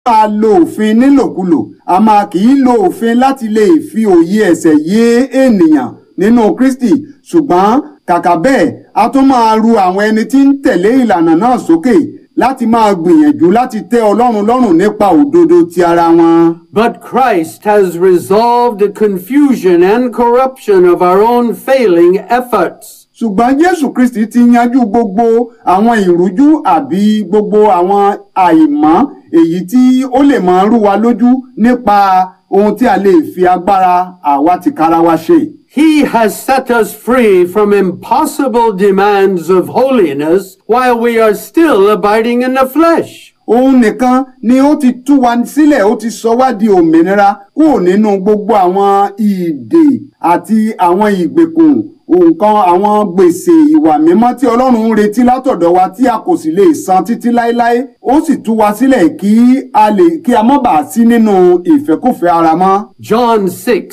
máa lo òfin nílòkulò a máa kì í lo òfin láti lè fi òye ẹ̀ṣẹ̀ yé ènìyàn nínú Kristi ṣùgbọ́n kàkà bẹ́ẹ̀ a tún máa ru àwọn ẹni tí ń tẹ̀lé ìlànà náà sókè láti máa gbìyànjú láti tẹ́ Ọlọ́run lọ́rùn nípa òdodo ti ara wọn. But Christ has resolved the confusion and corruption of our own failing efforts. ṣùgbọ́n Jésù Kristi ti yanjú gbogbo àwọn ìrújú àbí gbogbo àwọn àìmọ́ èyí tí ó lè máa rú wa lójú nípa ohun tí a lè fi agbára àwa tìkára wa ṣe. He has set us free from impossible demands of holiness while we are still abiding in the flesh. òun nìkan ni ó ti tú wa sílẹ̀ ó ti sọ wá di òmìnira kúrò nínú gbogbo àwọn ìdè àti àwọn ìgbèkùn nǹkan àwọn gbèsè ìwà mímọ́ tí Ọlọ́run ń retí látọ̀dọ̀ wa tí a kò sì lè san títí láéláé ó sì tú wa sílẹ̀ kí a lè kí a má bàa sí nínú ìfẹ́kùfẹ́ ara mọ́. John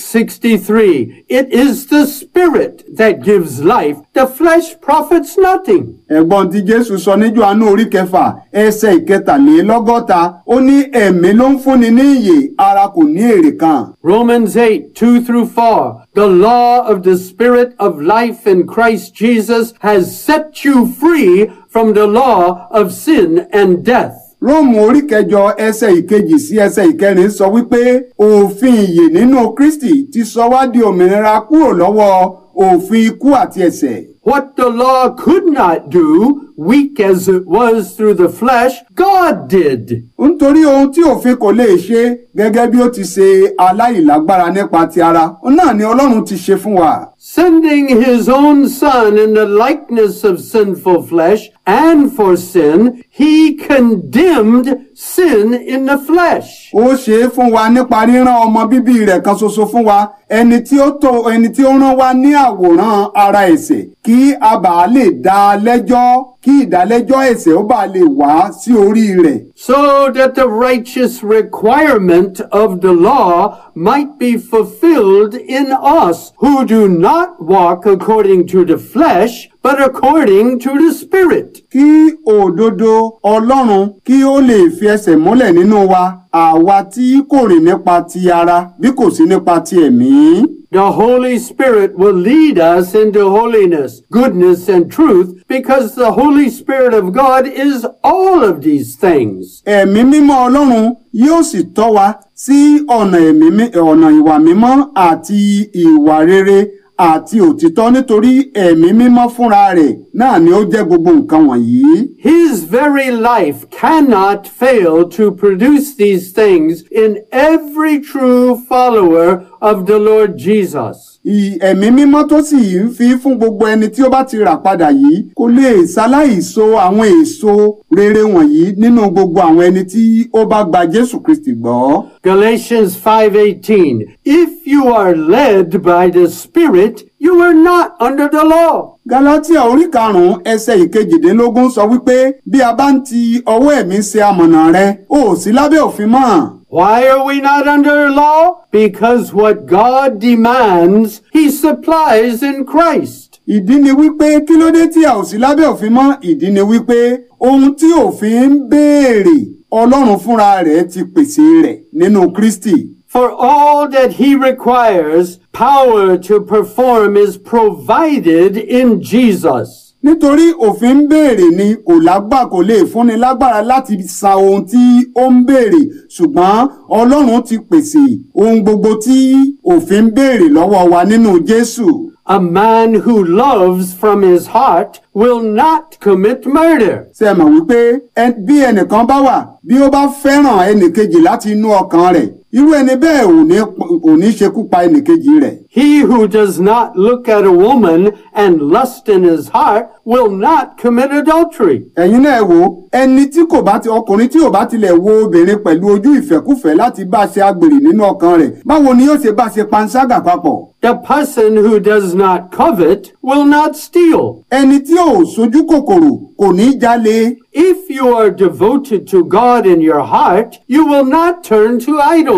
6:63 It is the spirit that gives life the flesh profits nothing. ẹ̀gbọ́n tí Jésù sọ ní Jòhánù orí kẹfà ẹsẹ̀ ìkẹtàlélọ́gọ́ta ó ní ẹ̀mí ló ń fúnni ní ìyè ara kò ní èrè kan. Romans 8, 2 through 4. The law of the Spirit of life in Christ Jesus has set you free from the law of sin and death. Róòmù orí kẹjọ ẹsẹ̀ ìkejì sí ẹsẹ̀ ìkẹrin sọ wípé òfin ìyè nínú Kristi ti sọ wá di òmìnira kúrò lọ́wọ́ òfin ikú àti ẹ̀ṣẹ̀. What the law could not do, weak as it was through the flesh, God did. nítorí ohun tí òfin kò lè ṣe gẹ́gẹ́ bí ó ti ṣe aláìlágbára nípa ti ara òun náà ni Ọlọ́run ti ṣe fún wa. Sending his own son in the likeness of sinful flesh and for sin, he condemned sin in the flesh. ó ṣe é fún wa nípa rírán ọmọ bíbí rẹ̀ kan ṣoṣo fún wa ẹni tí ó tó ẹni tí ó rán wa ní àwòrán ara ẹ̀ṣẹ̀ kí a bàa lè dá a lẹ́jọ́ kí ìdálẹ́jọ́ ẹ̀ṣẹ̀ ó bàa lè wá sí orí rẹ̀. so that the righteous requirement of the law might be fulfilled in us who do not walk according to the flesh, but according to the Spirit. kí òdodo Ọlọ́run kí ó lè fi ẹsẹ̀ múlẹ̀ nínú wa àwa tí kò rìn nípa ti ara bí kò sí nípa ti ẹ̀mí. The Holy Spirit will lead us into holiness, goodness, and truth because the Holy Spirit of God is all of these things. ẹ̀mí mímọ́ Ọlọ́run yóò sì tọ́ wa sí ọ̀nà ẹ̀mí mí- ọ̀nà ìwà mímọ́ àti ìwà rere àti òtítọ́ nítorí ẹ̀mí mímọ́ fúnra rẹ̀ náà ni ó jẹ́ gbogbo nǹkan wọ̀nyí. His very life cannot fail to produce these things in every true follower of the Lord Jesus. Ì- ẹ̀mí mímọ́ tó sì ń fi fún gbogbo ẹni tí ó bá ti rà padà yìí kò lè ṣaláìso àwọn èso rere wọ̀nyí nínú gbogbo àwọn ẹni tí ó bá gba Jésù Kristi gbọ́. Galatians 5:18 If you are led by the Spirit, you are not under the law. Galatia orí karùn-ún ẹsẹ̀ ìkejìdínlógún sọ wípé bí a bá ń ti ọwọ́ ẹ̀mí ṣe amọ̀nà rẹ ó sí lábẹ́ òfin mọ́. Why are we not under law? Because what God demands, He supplies in Christ. ìdí ni wípé kí ló dé tí a ò sí lábẹ́ òfin mọ́ ìdí ni wípé ohun tí òfin ń béèrè Ọlọ́run fúnra rẹ̀ ti pèsè rẹ̀ nínú Kristi. For all that He requires, power to perform is provided in Jesus. nítorí òfin ń béèrè ni kò lágbà kò lè fúnni lágbára láti san ohun tí ó ń béèrè ṣùgbọ́n Ọlọ́run ti pèsè ohun gbogbo tí òfin ń béèrè lọ́wọ́ wa nínú Jésù. A man who loves from his heart will not commit murder. ṣe mọ̀ wípé ẹ- bí ẹnìkan bá wà bí ó bá fẹ́ràn ẹnìkejì láti inú ọkàn rẹ̀ irú ẹni bẹ́ẹ̀ ò ní ò ní ṣekú pa ẹnìkejì rẹ̀. He who does not look at a woman and lust in his heart will not commit adultery. ẹ̀yin náà wò ó, ẹni tí kò bá ti ọkùnrin tí ò bá tilẹ̀ wo obìnrin pẹ̀lú ojú ìfẹ́kúfẹ̀ẹ́ láti bá ṣe agbèrè nínú ọkàn rẹ̀ báwo ni yóò ṣe bá ṣe panṣágà papọ̀. The person who does not covet will not steal. ẹni tí ò sojú kòkòrò kò ní jalè. If you are devoted to God in your heart, you will not turn to idols.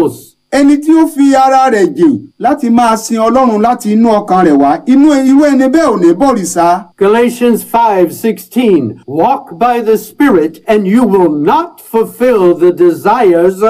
ẹni tí ó fi ara rẹ̀ jìn láti máa sin ọlọ́run láti inú ọkàn rẹ̀ wá inú irú ẹni bẹ́ẹ̀ ò ní bọ̀rìṣà. Galatians 5:16 Walk by the Spirit and you will not fulfill the desires